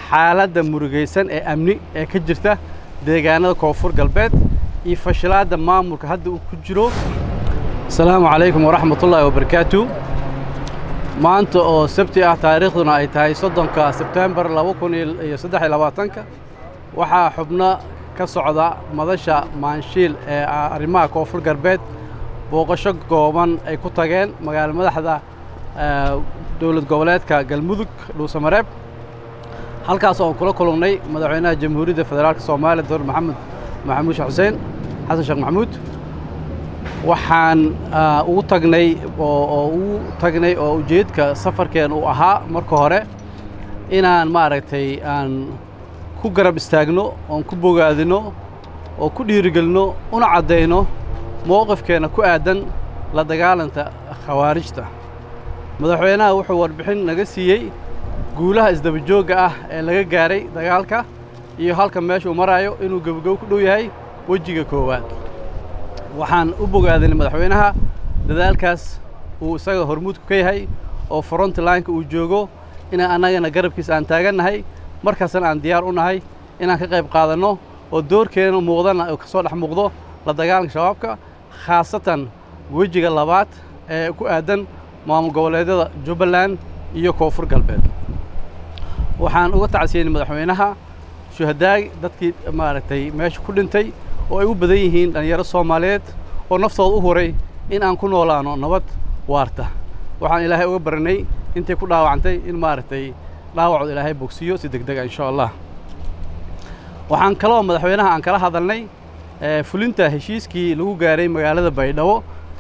xaaladda murugaysan ee amni ee ka jirta deegaanada koonfur galbeed iyo fashilaadda maamulka hadda uu ku jiro asalaamu calaykum waraxmatullaahi wabarakaatu maanta oo sabti ah taariikhduna ay tahay soddonka sebtembar laba kun iyo saddex iyo labaatanka waxaa xubno ka socda madasha maanshiil ee arrimaha koonfur galbeed booqasho gooban ay ku tageen magaalo madaxda dowlad goboleedka galmudug dhuusamareeb halkaas oon kula kulannay madaxweynaha jamhuuriyadda federaalk soomaaliya doctor maxamed maxamuud sheekh xuseen xasan sheekh maxamuud waxaan ugu tagnay oo ugu tagnay oo ujeedka safarkeen uu ahaa marka hore inaan maaragtay aan ku garab istaagno oon ku bogaadino oo ku dhiirigelino una caddayno mowqifkeenna ku aadan la dagaalanta khawaarijta madaxweynaha wuxuu warbixin naga siiyey guulaha isdabajoogga ah ee laga gaaray dagaalka iyo halka meeshuu maraayo inuu gebogebo ku dhow yahay wejiga koowaad waxaan u bogaadinay madaxweynaha dadaalkaas uu isaga hormuudku ka yahay oo frontlineka uu joogo inaan annagana garabkiisa aan taagannahay markaasna aan diyaar u nahay inaan ka qayb qaadanno oo doorkeena muuqdana ka soo dhex muuqdo la dagaalanka shabaabka khaasatan wejiga labaad ee ku aadan maamul goboleedyada jubbaland iyo koonfur galbeed waxaan uga tacsiyenay madaxweynaha shuhadaag dadkii maaragtay meesha ku dhintay oo ay u badan yihiin dhallinyaro soomaaliyeed oo naftooda u huray in aan ku noolaano nabad waarta waxaan ilaahay uga baranay intay ku dhaawacantay in maaragtay dhaawacooda ilaahay bogsiyo si deg dega insha allah waxaan kaloo madaxweynaha aan kala hadalnay fulinta heshiiskii lagu gaaray magaalada baydhabo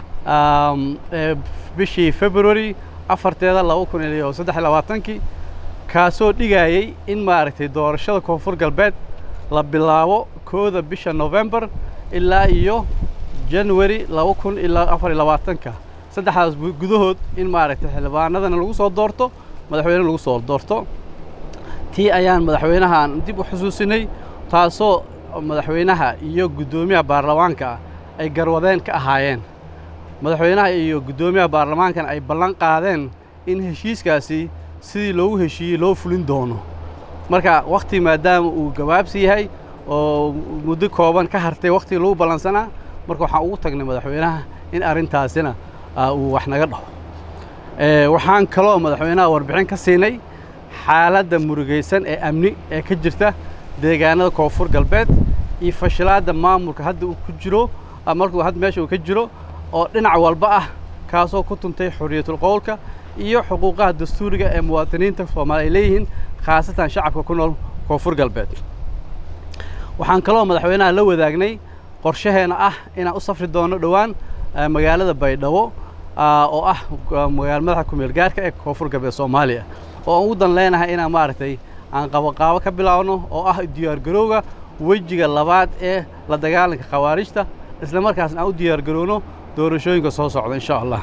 bishii february afarteeda laba kun iyo saddex iyo labaatankii kaasoo dhigayey in maaragtay doorashada koonfur galbeed la bilaabo kooda bisha novembar ilaa iyo january laba kun ilaa afar iyo labaatanka saddexdaas gudahood in maaragtay xildhibaanadana lagu soo doorto madaxweyne lagu soo doorto tii ayaan madaxweynahaan dib u xusuusinay taasoo madaxweynaha iyo guddoomiyaha baarlamaanka ay garwadeen ka ahaayeen madaxweynaha iyo guddoomiyaha baarlamaankana ay ballan qaadeen in heshiiskaasi sidii loogu heshiiyey loo fulin doono marka wakhti maadaama uu gabaabsi yahay oo muddo kooban ka hartay wakhtigii lagu ballansanaa marka waxaan ugu tagnay madaxweynaha in arrintaasina uu wax naga dhaho waxaan kaloo madaxweynaha warbixin ka siinay xaaladda murugaysan ee amni ee ka jirta deegaanada koonfur galbeed iyo fashilaadda maamulka hadda uu ku jiro markuu hadda meesha uu ka jiro oo dhinac walba ah kaasoo ku tuntay xorriyatul qowlka iyo xuquuqaha dastuuriga ee muwaadiniinta soomaali ay leeyihiin khaasatan shacabka ku nool koonfur galbeed waxaan kaloo madaxweynaha la wadaagnay qorshaheena ah inaan u safri doono dhowaan magaalada baydhabo oo ah magaalo madaxa kumeel gaarka ee koonfur galbeed soomaaliya oo aan ugu dan leenahay inaan maaragtay aan qaboqaabo ka bilaabno oo ah diyaargarowga wejiga labaad ee la dagaalanka khawaarijta isla markaasna aan u diyaargarowno doorashooyinka soo socda insha allah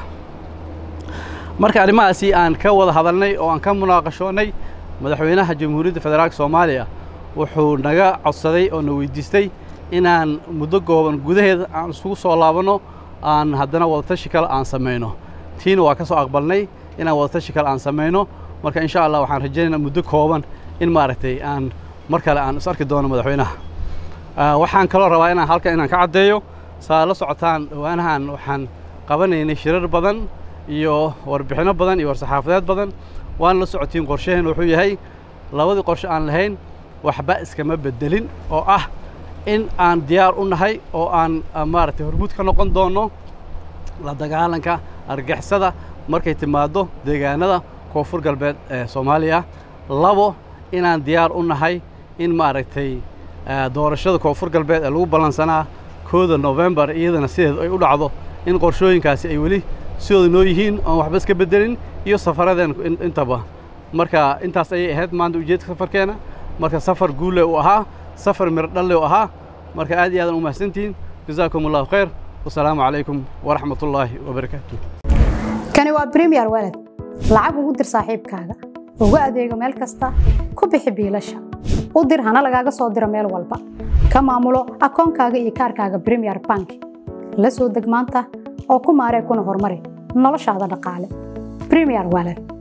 marka arrimahaasi aan ka wada hadalnay oo aan ka munaaqashoonnay madaxweynaha jamhuuriyadda federaalk soomaaliya wuxuu naga codsaday oo na weydiistay inaan muddo gooban gudaheeda aan isugu soo laabanno aan haddana wadatashi kale aan samayno tiina waa ka soo aqbalnay inaan wadatashi kale aan samayno marka insha allah waxaan rajaynaynaa muddo kooban in maaragtay aan mar kale aan is arki doono madaxweynaha waxaan kaloo rabaa inaan halkan inaan ka caddeeyo saa la socotaan dhowaanahan waxaan qabanaynay shirar badan iyo warbixinno badan iyo war-saxaafadeed badan waana la socotiin qorshaheen wuxuu yahay labadii qorshe aan lahayn waxba iskama beddelin oo ah in aan diyaar u nahay oo aan maaragtay hormuud ka noqon doonno la dagaalanka argixisada markay timaaddo deegaanada koonfur galbeed ee soomaaliya labo inaan diyaar u nahay in maaragtay doorashada koonfur galbeed ee lagu ballansanaa kooda novembar iyadana sideed ay u dhacdo in qorshooyinkaasi ay weli sidooda noo yihiin oon waxba iska beddelin iyo safaradeen intaba marka intaas ayay ahayd maanta ujeedka safarkeena marka safar guule uu ahaa safar miro dhalle uu ahaa marka aad iyo aadan u mahadsantihiin jazaakum allahu khayr wasalaamu calaykum waraxmat ullaahi wabarakaatu kani waa bremiyer walad lacag ugu dir saaxiibkaaga ugu adeego meel kasta ku bixi biilasha u dir hana lagaaga soo diro meel walba ka maamulo akoonkaaga iyo kaarkaaga bremiyer bank la soo deg maanta oo ku maaree kuna horumari noloshaada dhaqaale bremiyer walad